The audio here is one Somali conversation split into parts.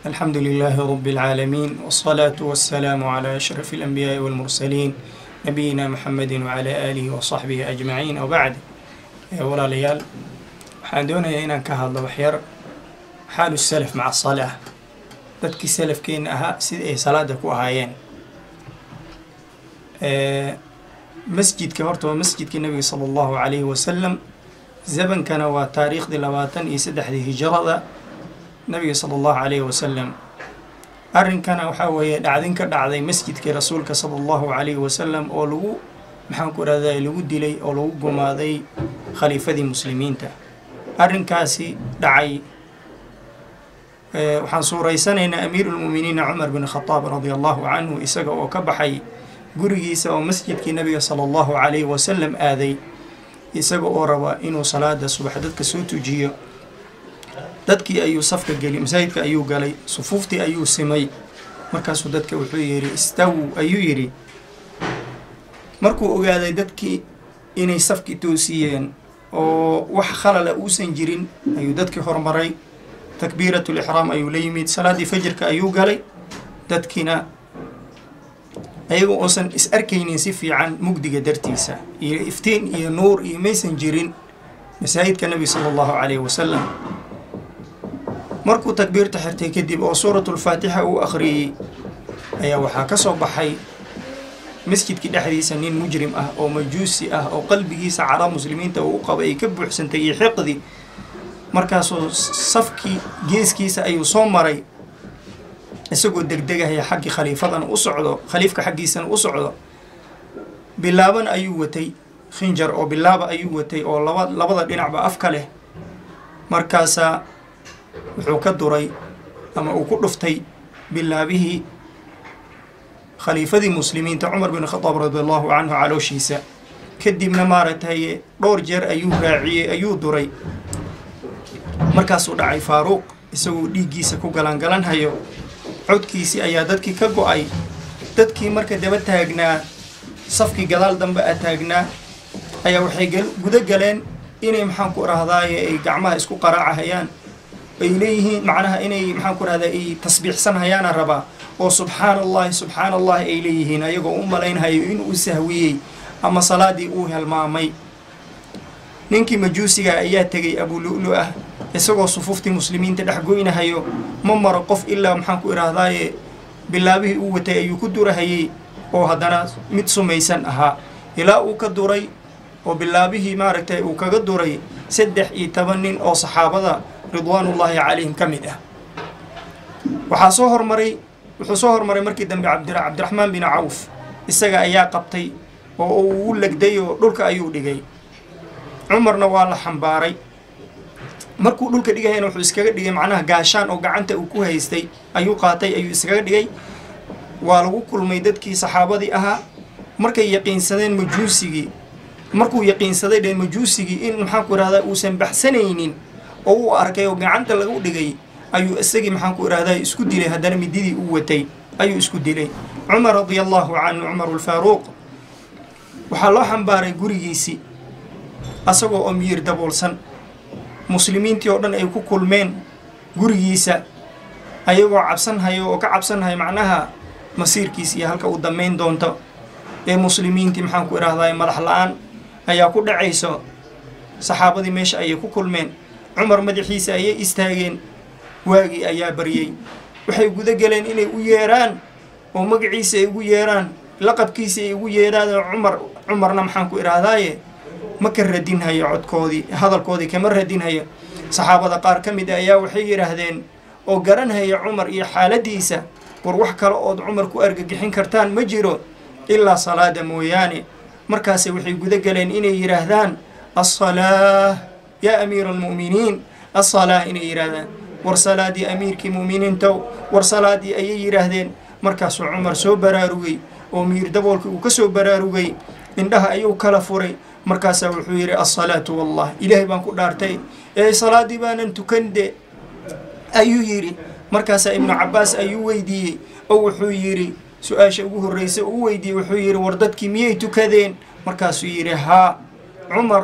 الحمد لله رب العالمين والصلاة والسلام على أشرف الأنبياء والمرسلين نبينا محمد وعلى آله وصحبه أجمعين وبعد ولا ليال waxaan doonayaa inaan ka hadlo waxyar xaalu salaf maca asalaa dadkii salafkeena ahaa sida ay salaada ku ahaayeen masjidka horta waa masjidkii nabiga sala allahu calayhi wasalam zabankana waa taariikhdii labaatan iyo saddexdii hijrada nabiga sala allahu calayhi wasalam arrinkana waxaa weeye dhacdin ka dhacday masjidkii rasuulka sala allahu calayhi wasalam oo lagu maxaan ku rahday lagu dilay oo lagu gumaaday khaliifadii muslimiinta arrinkaasi dhacay waxaan suuraysanaynaa amiiruulmu'miniina cumar bin khadaab radia allahu canhu isaga oo ka baxay gurigiisa oo masjidkii nabiga sala allahu calayhi wasalam aaday isaga oo raba inuu salaada subax dadka soo tujiyo dadkii ayuu safka geli masaajidka ayuu galay sufuuftii ayuu simay markaasuu dadka wuxuu yidhi istaw ayuu yidhi markuu ogaaday dadkii inay safkii toosiyeen oo wax khalala uusan jirin ayuu dadkii hormaray takbiiratul ixraam ayuu la yimid salaaddii fajirka ayuu galay dadkiina ayaga uusan is arkaynin si fiican mugdiga dartiisa iyo iftiin iyo nuur iyo maysan jirin masaajidka nebi sala allahu calayhi wasalam markuu takbiirta xirtay kadib oo suuratulfaatixa uu akhriyey ayaa waxaa ka soo baxay masjidkii dhexdiisa nin mujrim ah oo majuusi ah oo qalbigiisa calaa muslimiinta uu u qabay ay ka buuxsantay iyo xiqdi markaasuu safkii geeskiisa ayuu soo maray isagoo degdegahaya xaggii khaliifadana u socdo khaliifka xaggiisana u socdo bilaaban ayuu watay khinjar oo bilaaba ayuu watay oo laba labada dhinacba afka leh markaasaa wuxuu ka duray ama uu ku dhuftay bilaabihii khaliifadii muslimiinta cumar bin khadaab radi allahu canhu calooshiisa kadibna maaragtay dhowr jeer ayuu raaciyey ayuu duray markaasuu dhacay faaruuq isagoo dhiiggiisa ku galangalanhayo codkiisii ayaa dadkii ka go-ay dadkii marka daba taagnaa safkii gadaal dambe a taagnaa ayaa waxay guda galeen inay maxaan ku rahdaaye ay gacmaha isku qaraacahayaan ay leeyihiin macnaha inay maxaan ku rahdaa ay tasbiixsanhayaana rabaa oo subxaana allahi subxaana allahi ay leeyihiin ayagoo u malaynhayo inuu sahwiyey ama salaadii uu helmaamay ninkii majuusiga ayaa tegay abulu'lu ah isagoo sufuuftii muslimiinta dhex goynahayo ma maro qof ilaa maxaan ku idhaahdaaye bilaabihii uu watay ayuu ku durahayey oo haddana mid sumaysan ahaa ilaa uu ka duray oo bilaabihii maaragtay uu kaga duray saddex iyo toban nin oo saxaabada ridwaanullaahi calayhim ka mid ah waxaa soo hormaray wuxuu soo hormaray markii dambe cabdi cabdiraxmaan bin cawf isaga ayaa qabtay oo uu ugu legday oo dhulka ayuu dhigay cumarna waa la xambaaray markuu dhulka dhigayana wuxuu iskaga dhigay macnaha gaashaan oo gacanta uu ku haystay ayuu qaatay ayuu iskaga dhigay waa lagu kulmay dadkii saxaabadii ahaa markay yaqiinsadeen majuusigii markuu yaqiinsaday dheen majuusigii in maxaanku idhahdaa uusan baxsanaynin oo uu arkay oo gacanta lagu dhigay ayuu isagii maxaanku idhahdaa isku dilay haddana mididii uu watay ayuu isku dilay cumar radia allahu canhu cumar ulfaaruuq waxaa loo xambaaray gurigiisii asagoo oo miyir daboolsan muslimiintii oo dhan ay ku kulmeen gurigiisa ayagoo cabsanhayo oo ka cabsanhayo macnaha masiirkiis iyo halka uu damayn doonto ee muslimiintii maxaan ku idhahdaa madax la-aan ayaa ku dhacayso saxaabadii meesha ayay ku kulmeen cumar madaxiisa ayay istaageen waagii ayaa baryey waxay guda galeen inay u yeeraan oo magaciisa ay ugu yeeraan laqabkiisa ay ugu yeeraan cumar cumarna maxaan ku idhaahdaaye ma ka radinhayo codkoodii hadalkoodii kama radinhayo saxaabada qaar ka mid a ayaa waxay yidhaahdeen oo garanhaya cumar iyo xaaladiisa war wax kale ood cumar ku argagixin kartaan ma jiro ilaa salaada mooyaane markaase waxay guda galeen inay yidhaahdaan assalaa yaa amiira almu'miniin assalaa inay yidhaahdaan war salaadii amiirkii mu'miniintow war salaadii ayay yidhaahdeen markaasuu cumar soo baraarugay oo miir daboolkii uu ka soo baraarugay indhaha ayuu kala furay markaasaa wuxuu yidhi assalaatu wallah ilaahay baan ku dhaartay ee salaaddii baanan tukande ayuu yidhi markaasaa ibnu cabbaas ayuu weydiiyey oo wuxuu yidhi su-aasha ugu horreysa uu weydiiyey wuxuu yidhi war dadkii miyay tukadeen markaasuu yidhi haa cumar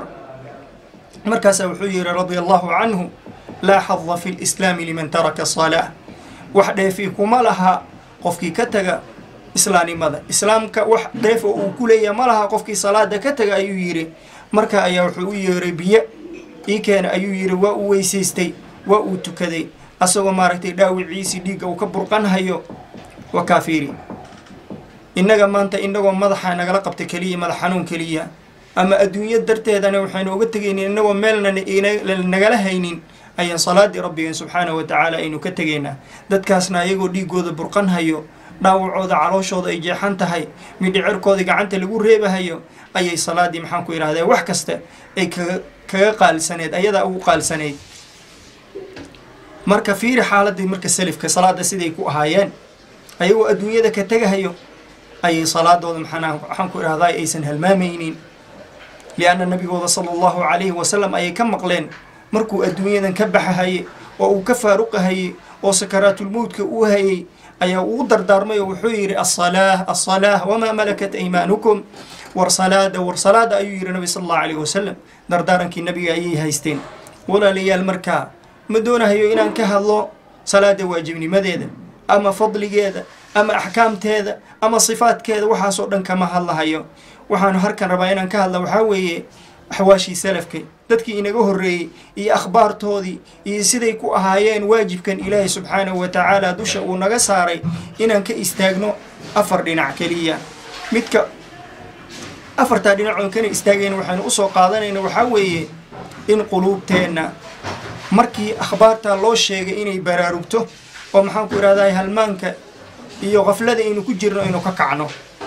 markaasaa wuxuu yidhi radia allahu canhu laa xada fi lislaami liman taraka salaa wax dheefi kuma laha qofkii ka taga islaamnimada islaamka wax dheef oo uu ku leeyahay ma laha qofkii salaada ka taga ayuu yidhi marka ayaa wuxuu u yeeray biyo ii keena ayuu yidhi waa uu weysaystay waa uu tukaday asagoo maaragtay dhaawiciisii dhiigga uu ka burqanhayo waa kaafiiri innaga maanta innagoo madaxa nagala qabta keliya madax xanuun keliya ama adduunyo darteedana waxaynu uga tegaynin innagoo meelna nagala haynin ayaan salaadii rabbigeen subxaanahu wa tacaala aynu ka tegaynaa dadkaasna ayagoo dhiigooda burqanhayo dhaawacooda calooshooda ay jeexan tahay midhicirkoodii gacanta lagu reebahayo ayay salaadii maxaan ku idhahdee wax kasta ay kaga kaga qaalsaneed ayadaa ugu qaalsaneyd marka fiiri xaaladii marka selifka salaada siday ku ahaayeen ayagoo adduunyada ka tegahayo ayay salaadooda maxaan waxaan ku idhahdaa aysan halmaamaynin lianna nabigooda sala allahu calayhi wasalam ayay ka maqleen markuu adduunyadan ka baxahayey oo uu ka faaruqahayey oo sakaraatulmowdka uu hayey ayaa uu dardaarmay oo wuxuu yidhi asalaah asalaah wamaa malakat aymaanukum war salaada war salaada ayuu yidhi nabi sala allahu calayhi wasalam dardaarankii nabiga ayay haysteen walaalayaal markaa ma doonahayo inaan ka hadlo salaada waajibnimadeeda ama fadligeeda ama axkaamteeda ama sifaadkeeda waxaasoo dhan kama hadlahayo waxaanu harkan rabaa inaan ka hadla waxaa weeye axwaashii salafka dadkii inaga horreeyey iyo akhbaartoodii iyo siday ku ahaayeen waajibkan ilaahay subxaanahu wa tacaala dusha uu naga saaray inaan ka istaagno afar dhinac keliya midka afartaa dhinac oon kana istaagayna waxaynu usoo qaadanayna waxaa weeye in quluubteenna markii akhbaartaa loo sheegay inay baraarugto oo maxaan ku idhahdaa halmaanka iyo kaflada aynu ku jirno aynu ka kacno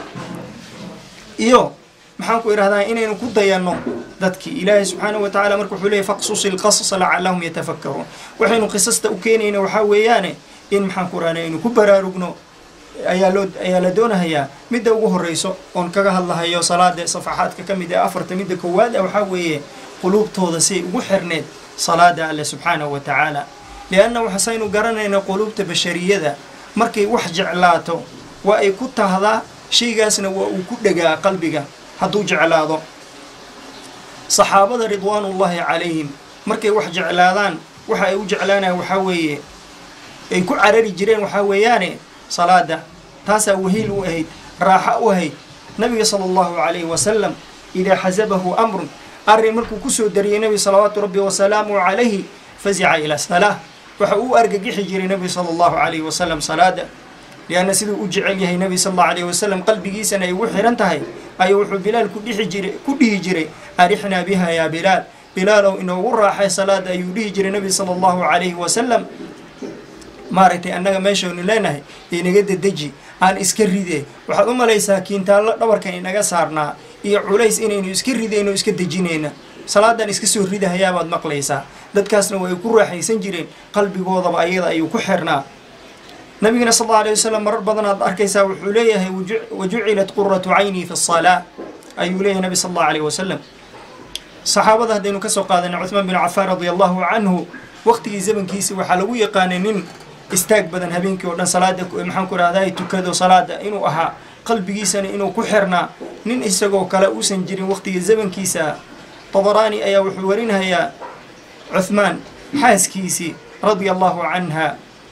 iyo maxaan ku idhahdaa inaynu ku dayanno dadkii ilaahay subxaanahu wa tacala marka wuxuu leeyay faqsusi lqasasa lacallahum yatafakkaruun waxaynu qisasta u keenayna waxaa weeyaane in maxaan ku idhahdaa aynu ku baraarugno ayaa loo ayaa la doonahayaa midda ugu horreyso oon kaga hadlahayo salaada safaxaadka ka mid ee afarta midda koowaad ah waxaa weeye quluubtooda siay ugu xirneed salaada alle subxaanahu wa tacaala lianna waxasaynu garanayna quluubta bashariyada markay wax jeclaato waa ay ku tahdaa shaygaasna waa uu ku dhegaa qalbiga hadduu jeclaado saxaabada ridwaanullaahi calayhim markay wax jeclaadaan waxa ay u jeclaanayan waxaa weeye ay ku carari jireen waxaa weeyaane salaada taasaa wahiil u ahayd raaxa u ahayd nabiga sala allahu calayhi wasalam idaa xasabahu amrun arrin markuu kusoo dariyey nebi salawaatu rabbi wasalaamu calayhi fazica ila salaa waxa uu argagixi jiray nebi sala allahu calayhi wasalam salaada lianna siduu u jecel yahay nebi sala allahu calayhi wasalam qalbigiisana ay ugu xihan tahay ayuu wuxuu bilaal ku dhixi jiray ku dhihi jiray arixnaa biha yaa bilaal bilaalow inoogu raaxay salaada ayuu dhihi jiray nebi sala allahu calayhi wasalam maaragtay annaga meeshaynu leenahay inaga dedeji aan iska ride waxaad u malaysaa kiintaallo dhabarkan inaga saarnaa iyo culays inaynu iska ridayno iska dejinayna salaadan iska soo ridahayaabaad maqlaysaa dadkaasna way ku raaxaysan jireen qalbigoodaba ayada ayuu ku xirnaa nabigana sal alla alay wasalam marar badanaad arkaysaa wuxuu leeyahay wajucilat quratu caynii fi salaa ayuu leeyahay nabi sal allahu alayh wasalam saxaabada haddaynu kasoo qaadanay cuthmaan bin cafaan radia allahu canhu waqtigii zamankiisa waxaa lagu yaqaanay nin istaag badan habeenkii oo dhan salaada maxaan ku rahdaa tukado salaada inuu ahaa qalbigiisana inuu ku xirnaa nin isagoo kale uusan jirin waqtiga zamankiisa tabaraani ayaa wuxuu warinahayaa cuthmaan xaaskiisii radia allahu canha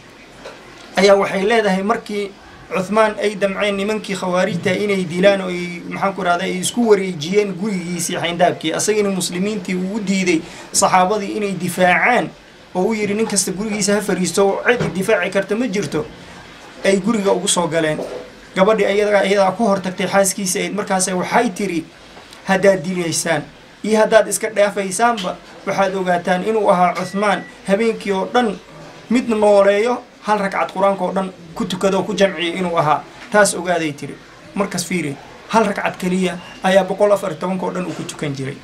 ayaa waxay leedahay markii cuthmaan ay damceen nimankii khawaarijta inay dilaan oo ay maxaan ku rahda ay isku wareejiyeen gurigiisii xayndaabkii asagina muslimiintii uu u diiday saxaabadii inay difaacaan oo u yidhi nin kasta gurigiisa ha fariisto oo cid difaaci karta ma jirto ay guriga ugu soo galeen gabadhii ayadaa iyadaa ku hortagtay xaaskiisa ayd markaas waxay tiri haddaad dilaysaan iyo haddaad iska dhaafaysaanba waxaad ogaataan inuu ahaa cuthmaan habeenkii oo dhan mid nooleeyo hal ragcad qur-aanka oo dhan ku tukado oo ku jamciya inuu ahaa taas ogaaday tiri markas fiiri hal ragcad keliya ayaa boqol afar iyo tobanka oo dhan uu ku tukan jiray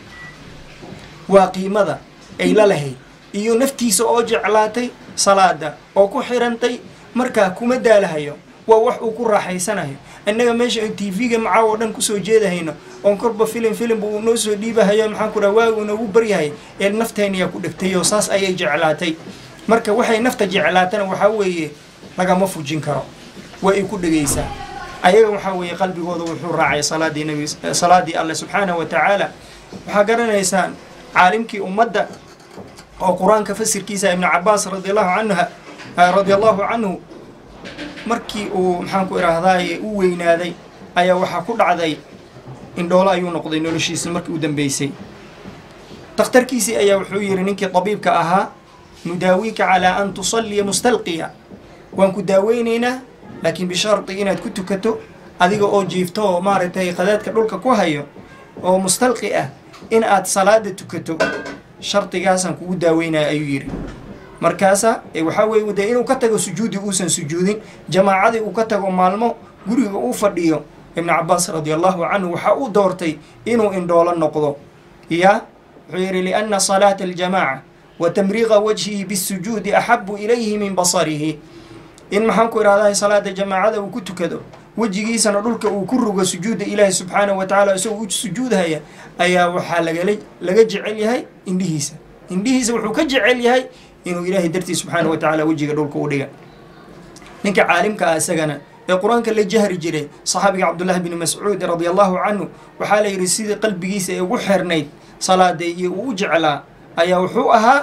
waa qiimada ay la lahayd iyo naftiisa oo jeclaatay salaada oo ku xirantay markaa kuma daalahayo waa wax uu ku raaxaysanayo innaga meesha an t v-ga macaa oo dhan kusoo jeedahayno oon korba filim filimba uu noo soo dhiibahayo maxaan ku dhaha waagu noogu baryahay ee nafteenayaa ku dhegtay oo saas ayay jeclaatay marka waxay nafta jeclaatana waxaa weeye lagama fujin karo waa ay ku dhegaysaa ayaga waxaa weeye qalbigooda wuxuu raacay salaadii nabi salaadii alle subxaanahu wa tacaala waxaa garanaysaan caalimkii ummadda oo qur-aanka fasirkiisa ibnu cabaas radiallahu canha radia allahu canhu markii uu maxaanku idhaahdaye u weynaaday ayaa waxaa ku dhacday indhoolo ayuu noqday noloshiisa markii u dambeysay dakhtarkiisii ayaa wuxuu yidhi ninkii tabiibka ahaa nudaawiika calaa an tusalliya mustalqiya waan ku daaweynaynaa laakiin bishardi inaad ku tukato adiga oo jiifto oo maaragtay qadaadka dhulka ku hayo oo mustalqi ah in aad salaada tukato shardigaasaan kugu daaweynaya ayuu yidhi markaasa waxaa weeye dee inuu ka tago sujuudi uusan sujuudin jamaacadii uu ka tago maalmo guriga uu fadhiyo ibnu cabaas radi allahu canhu waxaa uu doortay inuu indhoolo noqdo ya wuxuu yidhi lianna salaata aljamaaca wa tamriiqa wajhihi bisujuudi axabu ilayhi min basarihi in maxaanku idhahdaa salaada jamaacada uu ku tukado wejigiisana dhulka uu ku rugo sujuudda ilaahi subxaanahu wa tacala isagoo u sujuudhaya ayaa waxaa lagala laga jecel yahay indhihiisa indhihiisa wuxuu ka jecel yahay inuu ilaahay dartii subxaanahu wa tacala wejiga dhulka u dhiga ninka caalimka ah isagana ee qur-aanka la jahri jiray saxaabiga cabdullaahi bni mascuud radia allahu canhu waxaa la yidhi sidii qalbigiisa ee ugu xirnayd salaada iyo uu u jeclaa ayaa wuxuu ahaa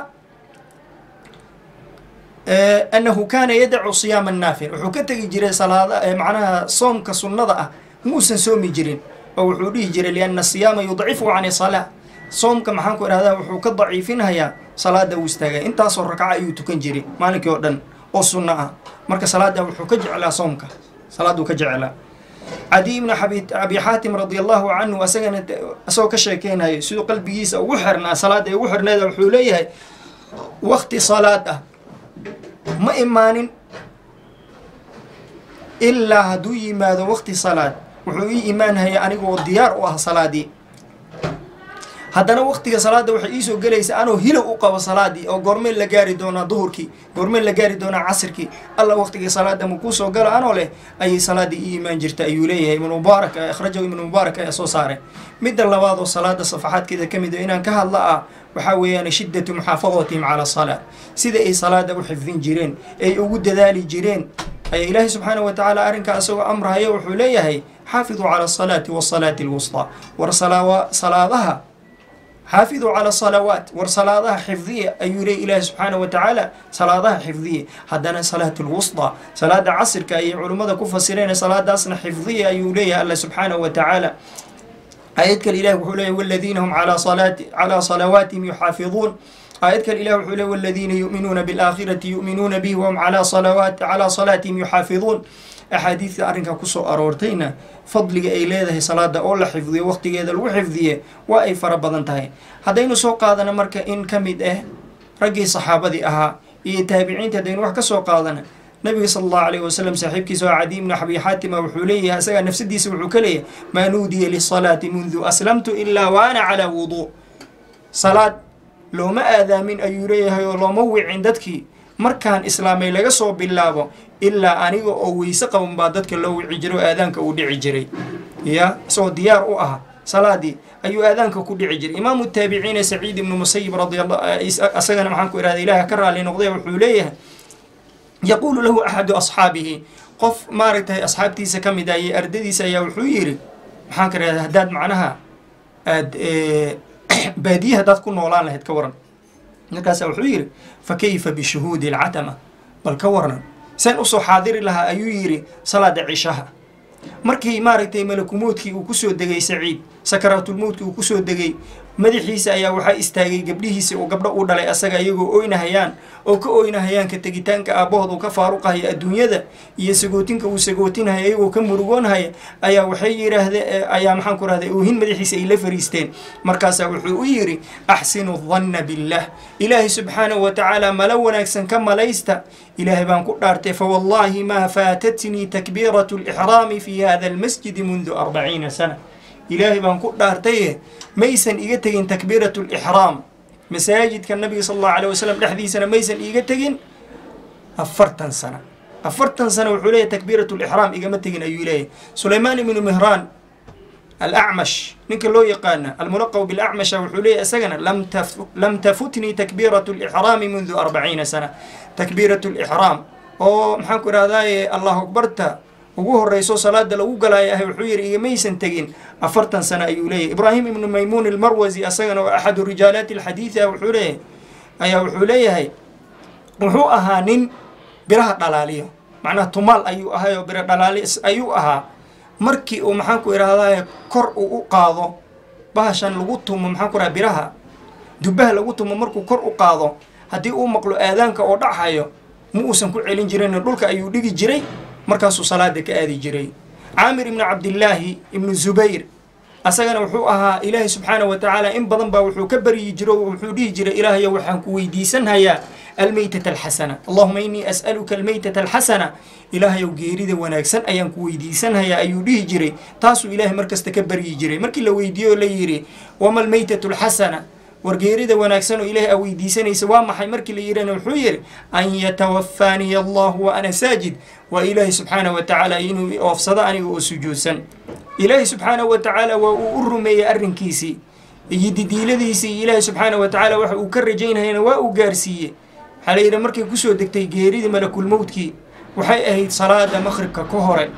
annahu kaana yadacu siyaama naafil wuxuu ka tegi jiray salaada macnaha soomka sunnada ah muusan soomi jirin oo wuxuu dhihi jiray lianna siyaama yudcifu can salaa soomka maxaanku idhahdaa wuxuu ka daciifinhayaa salaada uu istaaga intaasoo ragca ayuu tukan jiray maalinkii oo dhan oo sunno ah marka salaada wuxuu ka jeclaa soomka salaaduu ka jeclaa cadi ibnu abi xaatim radi allahu canhu asagana isagoo ka sheekeynayo siduu qalbigiisa ugu xirnaa salaada ugu xirneeda wuxuu leeyahay wakti salaad ah ma imaanin ilaa hadduu yimaado wakti salaad wuxuu ii imaanhaya anigoo diyaar u ah salaadii haddana waktiga salaada waxay iisoo gelaysa anoo hilow u qabo salaadii oo goormeen la gaari doonaa duhurkii goormeen la gaari doonaa casirkii alla waktiga salaada ma kuusoo galo anoo leh ayay salaadii ii imaan jirta ayuu leeyahay ibnu mubaarak akhrajahu ibnu mubaarak ayaa soo saaray midda labaad oo salaada safaxaadkeeda ka mid o inaan ka hadla ah waxaa weeyaan shiddatu muxaafadatihim cala salaa sida ay salaada u xifdin jireen ay ugu dadaali jireen ayaa ilaahay subxaana wa tacaala arrinkaa isagoo amrahaya wuxuu leeyahay xaafiduu cala asalaati wasalaati alwustaa war salaadaha xaafiduu cala salawaat war salaadaha xifdiya ayuu leey ilaahi subxaana wa tacaala salaadaha xifdiya haddana salaat lwusطa salaada casirka ayay culimmada ku fasireen salaadaasna xifdiya ayuu leeyahay alla subxaanahu wa tacaala aayad kale ilahi wuxuu leeyahy waladiina hum calaa salaati calaa salawaatihim yuxaafiduun aayad kale ilah wuxuu leey waladiina yu'minuuna biاlaakhirati yu'minuuna bihi wahum calaa salawaat calaa salaatihim yuxaafiduun axaadiidta arrinkaa kusoo aroortayna fadliga ay leedahay salaada oo la xifdiyo waqtigeeda lagu xifdiye waa ay fara badan tahay haddaynu soo qaadana marka in ka mid ah raggii saxaabadii ahaa iyo taabiciinta haddaynu wax ka soo qaadana nabiga sala allahu alayh wasalam saaxiibkiisa oo cadi ibnu abi xaatima wuxuu leeyahay isagaa nafsadiisa wuxuu ka leeyahay maa nuudiya lisalaati mundu aslamtu ilaa wa ana calaa wuduu salaad looma aadaamin ayuu leeyahay oo looma wicin dadkii markaan islaamay laga soo bilaabo ilaa aniga oo weyse qaban baa dadka loo wici jiray oo aadaanka uu dhici jiray ya isagoo diyaar u ah salaadii ayuu aadaanka ku dhici jiray imaamu taabiciina saciid ibnu musayib radialla isagana maxaan ku ihahda ilaah ka raali noqday wuxuu leeyahay yaquulu lahu axadu asxaabihi qof maaragtay asxaabtiisa ka mid ah iyo ardadiisa ayaa wuxuu yidhi maxaan ka ihahda haddaad macnaha aad baadiye haddaad ku noolaan lahayd ka waran markaasa wuxuu yidhi fa kayfa bishuhuudi alcatama bal ka waran saan usoo xaadiri lahaa ayuu yidhi salaada cishaha markii maaragtay malakumuudkii uu kusoo degay saciid sakaraatulmowdkii uu kusoo degay madaxiisa ayaa waxaa istaagay gabdhihiisa oo gabdho u dhalay asaga iyagoo oynahayaan oo ka oynahayaan ka tegitaanka aabbahood uu ka faaruqahaya adduunyada iyo sagootinka uu sagootinahaya iyagoo ka murugoonhaya ayaa waxay yidhaahdeen ayaa maxaan ku rahday oohin madaxiisa ay la fariisteen markaasaa wuxuu u yidhi axsinu danna billah ilaahay subxaanahu wa tacaala mala wanaagsan ka malaysta ilaahay baan ku dhaartay fawallaahi maa faatatnii takbiiratu lixraami fi hada almasjidi mundu arbaciina sana ilaahay baan ku dhaartaye maysan iga tegin takbiirat lixraam masaajidka nabiga sal allahu alay wasalam dhexdiisana maysan iiga tegin afartan sana afartan sana wuxuu leeyahy takbiirat lixraam igama tegin ayuu leeyahy sulaymaan ibnu mihraan alacmash ninka loo yaqaana almulaqab bilacmasha wuxuu leeyahy isagana lam tafutnii takbiirat lixraami mundu arbaciina sana takbiirat lixraam oo maxaan ku ihahdaye allahu akbarta ugu horeyso salaada lagu galaayo ahay wuxuu yidhi igamaysan tegin afartan sano ayuu leeyahy ibraahim ibnu maymuun almarwasi asagana oo axadu rijaalaati alxadiidi ah wuxuu leeyahay ayaa wuxuu leeyahay wuxuu ahaa nin biraha dhalaaliyo macnaha tumaal ayuu ahay oo biro dhalaalis ayuu ahaa markii uu maxaan ku idhahdaa kor uu u qaado bahashan lagu tumo maxaan ku idhaha biraha dubbaha lagu tumo markuu kor u qaado haddii uu maqlo aadaanka oo dhacayo ma uusan ku celin jirin dhulka ayuu dhigi jiray markaasuu salaada ka aadi jiray caamir ibnu cabdillaahi ibnu zubayr asagana wuxuu ahaa ilaahay subxaanahu wa tacaala in badan baa wuxuu ka baryi jiro wuxuu dhihi jiray ilaahayo waxaan ku weydiisanhayaa almeytata alxasana allahuma innii as'aluka almeytata alxasana ilaahayow geerida wanaagsan ayaan ku weydiisanhayaa ayuu dhihi jiray taasuu ilaahay markasta ka baryi jiray markii la weydiiye oo la yidhi wama almeytatu alxasana war geerida wanaagsan oo ilaahay aa weydiisanaysa waa maxay markii la yidhana wuxuu yidhi an yatawafaaniya allahu wa ana saajid waa ilaahay subxaanahu wa tacaala inuu oofsado aniga oo sujuudsan ilaahay subxaanahu wa tacaala waa uu u rumeeyey arrinkiisii iyo didiiladiisii iyo ilaahay subxaanahu wa tacaala waxa uu ka rajaynayana waa uu gaarsiiyey waxaa la yidhi markay kusoo degtay geeridii malakulmowdkii waxay ahayd salaada maqhribka ka hore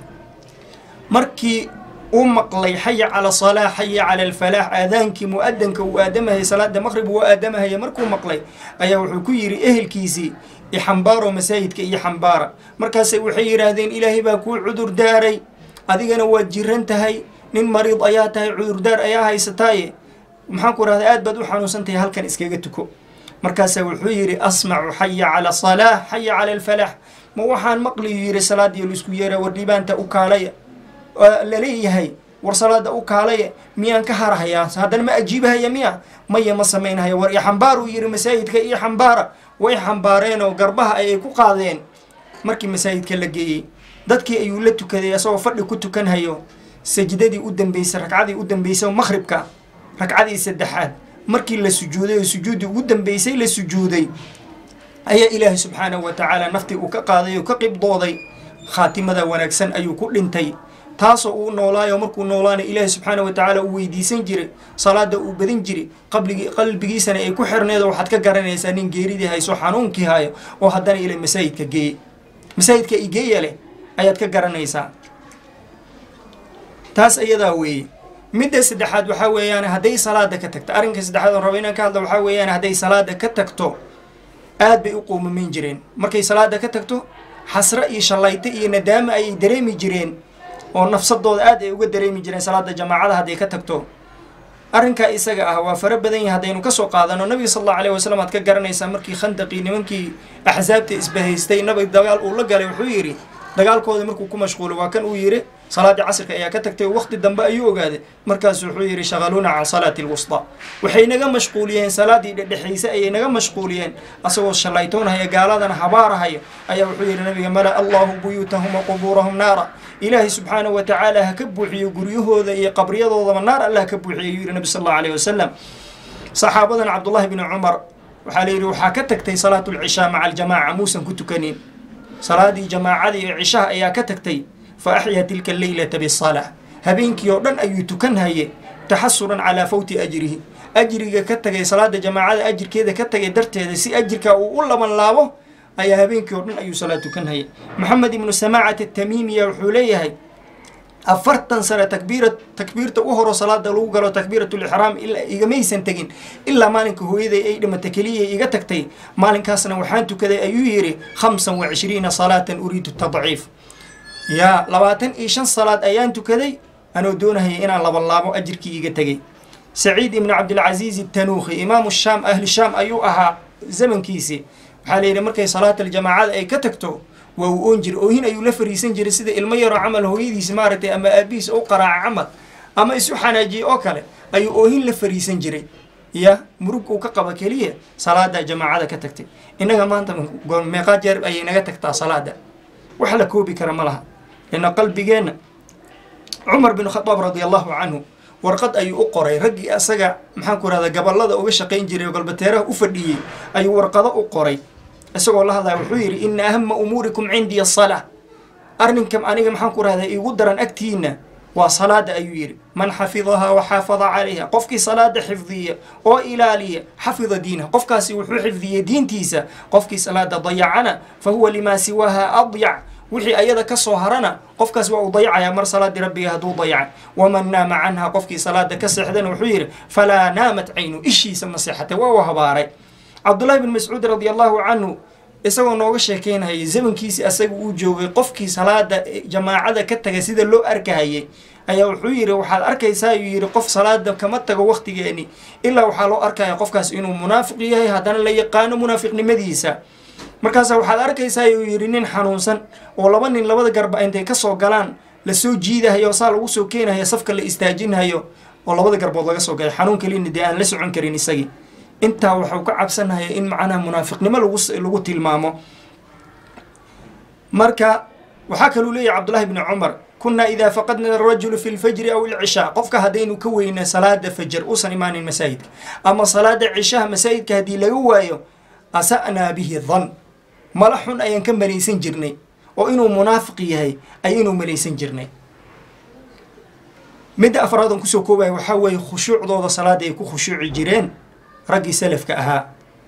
markii uu maqlay xaya cala salaa xaya cala alfalaax aadaankii mu-adanka uu aadamahayay salaada maqhrib uu aadamahaya markuu maqlay ayaa wuxuu ku yidhi ehelkiisii ixambaaro masaajidka iyo xambaara markaase waxay yidhaahdeen ilaahay baa kuu cudur daaray adigana waad jiran tahay nin mariid ayaa tahay cudurdaar ayaa haysataaye maxaan ku rahday aad baad u xanuunsan tahay halkan iskaga tuko markaasaa wuxuu yidhi asmacu xaya cala salaa xaya cala alfalaax ma waxaan maqliyu yidhi salaadiyo laisku yeeraa war dhibaanta u kaalaya laleeyahay war salaada u kaalaya miyaan ka harhayaa haddana ma ajiibahaya miya maya ma samaynhaya war ixambaaruu yidhi masaajidka iyo xambaara way xambaareenoo garbaha ayay ku qaadeen markii masaajidka la geeyey dadkii ayuu la tukaday asagoo fadhi ku tukanhayo sajdadii u dambeysay ragcadii u dambeysay maqhribka ragcadii saddexaad markii la sujuuday oo sujuuddii ugu dambeysay la sujuuday ayaa ilaahay subxaanahu wa tacaala naftii uu ka qaaday oo ka qibdooday khaatimada wanaagsan ayuu ku dhintay taasoo uu noolaayo markuu noolaana ilaahay subxaana wa tacaala uu weydiisan jiray salaada uu badin jiray qabligi qalbigiisana ay ku xirneedo waxaad ka garanaysaa nin geeridii hayso xanuunkii hayo oo haddana ila masaajidka geeye masaajidka igeeya leh ayaad ka garanaysaa taas iyadaa weeye midda saddexaad waxaa weeyaan hadday salaada ka tagto arrinka saddexaad oon raba inaan ka hadla waxaa weeyaan hadday salaada ka tagto aad bay u quumameyn jireen markay salaada ka tagto xasre iyo shallayto iyo nadaamo ayay dareemi jireen oo nafsadooda aad ay uga dareemi jireen salaada jamaacada hadday ka tagto arrinkaa isaga ah waa fara badan yahay haddaynu kasoo qaadano nabiga sal allahu alayh wasalam aad ka garanaysaa markii khandaqii nimankii axsaabta isbahaystay nabiga dagaal uu la galay wuxuu yidhi dagaalkooda markuu ku mashquulay waa kan uu yidhi salaadii casrka ayaa ka tagtay waqti dambe ayuu ogaaday markaasu wuxuu yidhi shaqaluuna can salaati lwustaa waxay naga mashquuliyeen salaadii dhedhexayse ayay naga mashquuliyeen asagoo shallaytoonhaya gaaladana habaarahaya ayaa wuxuu yidhi nabiga mala allahu buyuutahum wa qubuurahum naara ilaahay subxaanahu wa tacaala ha ka buuxiyo guryahooda iyo qabriyadoodaba naar allah ka buuxiyo ayuu yidhi nabi sal allahu alayh wasalam saxaabadan cabdullahi bni cumar waxaa la yidhi waxaa ka tagtay salaatu lcishaa maca aljamaaca muusan ku tukanin salaadii jamaacadii ee cishaha ayaa ka tagtay fa axyaa tilka alleylata bisalaa habeenkii oo dhan ayuu tukanhaye taxasuran calaa fawti ajrihi ajriga ka tagay salaada jamaacada ajirkeeda ka tagay darteeda si ajirka uu u laban laabo ayaa habeenkii oo dhan ayuu salaad tukanhayay maxamed ibnu samaacat atamiimiya wuxuu leeyahay afartan sane takbiira takbiirta u horo salaada lagu galo takbiiratulixraam igamaysan tegin ilaa maalinka hooyaday ay dhimata keliya iga tagtay maalinkaasna waxaan tukaday ayuu yidhi khamsan wa cishriina salaatan uriidu tadciif yaa labaatan iyo shan salaad ayaan tukaday anoo doonahaya inaan labanlaabo ajirkii iga tegay saciid ibnu cabdilcasiiz tanuukhi imaamu shaam ahli shaam ayuu ahaa zamankiisii waxaa la yidhi markay salaatal-jamaacada ay ka tagto waa uu oon jiray oohin ayuu la fariisan jiray sida ilmo yaroo camal hooyadiis maaragtay ama aabihiis u qaraaca camal ama isu xanaajiyey oo kale ayuu oohin la fariisan jiray ya murug uu ka qaba keliya salaada jamaacada ka tagtay innaga maanta meeqaa jeer ayay naga tagtaa salaada wax la koobi kara ma laha lina qalbigeenna cumar bin khadaab radi allahu canhu warqad ayuu u qoray raggii asaga maxaan ku rahdaa gabalada uga shaqayn jiray oo galbateeraha u fadhiyey ayuu warqado u qoray isagoo la hadlaya wuxuu yidhi ina ahama umuurikum cindii asalaa arrinkan aniga maxaan ku rahdaa iigu daran agtiina waa salaada ayuu yidhi man xafidahaa wa xaafada calayha qofkii salaada xifdiya oo ilaaliya xafida diinaha qofkaasi wuxuu xifdiyey diintiisa qofkii salaada dayacana fa huwa limaa siwaaha adyac wixii ayada ka soo harana qofkaas waa uu dayacayaa mar salaadii rabbiga hadduu dayacay waman naama canha qofkii salaada ka seexdana wuxuu yidhi falaa naamat caynu ishiisa ma seexatay waa uu habaaray cabdullahi bn mascuud radi allahu canhu isagoo nooga sheekeynhayay zamankiisi asaga uu joogay qofkii salaada jamaacada ka taga sida loo arkahayay ayaa wuxuu yidhi waxaad arkaysaa ayuu yidhi qof salaada kama tago waktigeeni ilaa waxaa loo arkaya qofkaas inuu munaafiq yahay haddana la yaqaano munaafiqnimadiisa markaasa waxaad arkaysaa ayuu yidhi nin xanuunsan oo laba nin labada garba intay kasoo galaan lasoo jiidahayo saa lagu soo keenayo safka la istaajinhayo oo labada garbood laga soo galay xanuun kalina dee aan la socon karin isagii intaa waxuu ka cabsanaya in macnaha munaafiqnimo lagu lagu tilmaamo marka waxaa kaluu leeyahy cabdullahi bni cumar kunaa idaa faqadna arajulu fi lfajri aw ilcishaa qofka haddaynu ka weyna salaada fajar uusan imaanin masaajidka ama salaada cishaha masaajidka haddii laga waayo asa'naa bihi dan mala xun ayaan ka malaysan jirnay oo inuu munaafiq yahay ayaynu malaysan jirnay midda afraadan kusoo koobaya waxaa weeye khushuucdooda salaada ay ku khushuuci jireen raggii salafka ahaa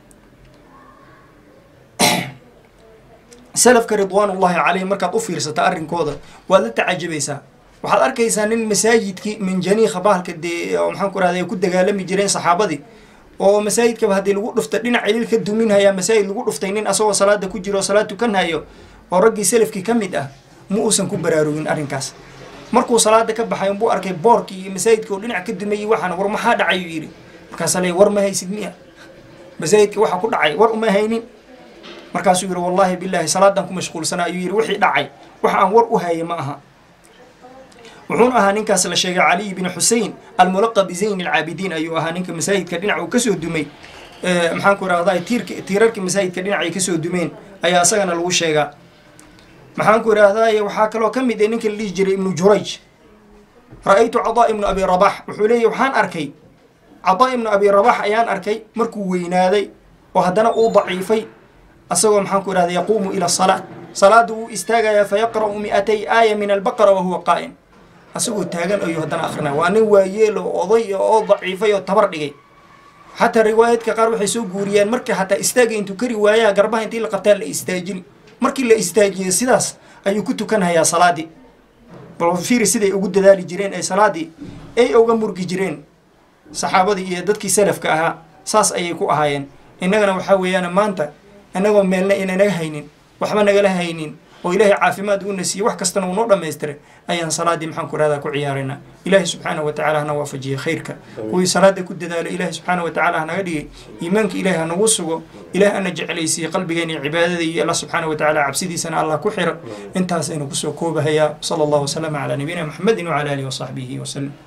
salafka ridwaanullahi calayhim markaad u fiirsata arrinkooda waad la tacajabaysaa waxaad arkaysaa nin masaajidkii minjaniikha bahalka dee oo maxaan ku rahda ay ku dagaalami jireen saxaabadii oo masaajidkaba haddii lagu dhufta dhinac ilil ka duminhayaa masaajid lagu dhuftay nin asagoo salaada ku jiro oo salaad tukanhayo oo raggii salafkii ka mid ah ma uusan ku baraarugin arrinkaas markuu salaada ka baxay unbuu arkay boorkii iyo masaajidka oo dhinac ka dumayay waxaana war maxaa dhacay uu yidhi markaasaa le war ma haysid miya masaajidka waxa ku dhacay war uma haynin markaasuu yidhi wallaahi bilaahi salaadan ku mashquulsanaa ayuu yidhi wixii dhacay wax aan war u haya ma aha wuxuuna ahaa ninkaas la sheegay caliy bin xusein almulaqab bizayn alcaabidiin ayuu ahaa ninka masaajidka dhinac uu kasoo dumay maxaan ku irahdaa tiirka tiirarka masaajidka dhinacay kasoo dumeen ayaa isagana lagu sheegaa maxaan ku idhaahdaye waxaa kaloo ka mid ah ninka la dhihi jiray ibnu jurayj ra-aytu cadaa ibnu abi rabax wuxuu leeyahy waxaan arkay cadaa ibnu abi rabax ayaan arkay markuu weynaaday oo haddana uu daciifay asagoo maxaan ku idhahda yaquumu ila salaa salaada wuu istaagayaa fayaqra'u mi'atay aaya min albaqara wa huwa qaa'im asagoo taagan ayuu haddana akrinaya waa nin waayeel oo oday oo daciifay oo tabar dhigay xataa riwaayadka qaar waxay soo guuriyaan marka xataa istaaga intuu kari waayaa garbaha intii la qabtaa la istaajini markii la istaajiyo sidaas ayuu ku tukanhayaa salaadii bal fiiri siday ugu dadaali jireen ee salaadii ay uga murgi jireen saxaabadii iyo dadkii salafka ahaa saas ayay ku ahaayeen innagana waxaa weeyaan maanta innagoo meelna inanaga haynin waxba nagala haynin oo ilaahay caafimaad uuna siiyey wax kastana uu noo dhammaystiray ayaan salaadii maxaan ku rahdaa ku ciyaaraynaa ilaahay subxaana wa tacala hana waafajiyey khayrka kuwii salaada ku dadaalo ilaahay subxaana wa tacala hanaga dhigay iimaanka ilaahay hanagu sugo ilaah ana jeclaysiiye qalbigeena iyo cibaadada iyo allah subxaana wa tacala cabsidiisana allah ku xira intaas aynu kusoo koobahayaa sala allahu wasalama calaa nabiyina maxamedin wacala alihi wasaxbihi wasalam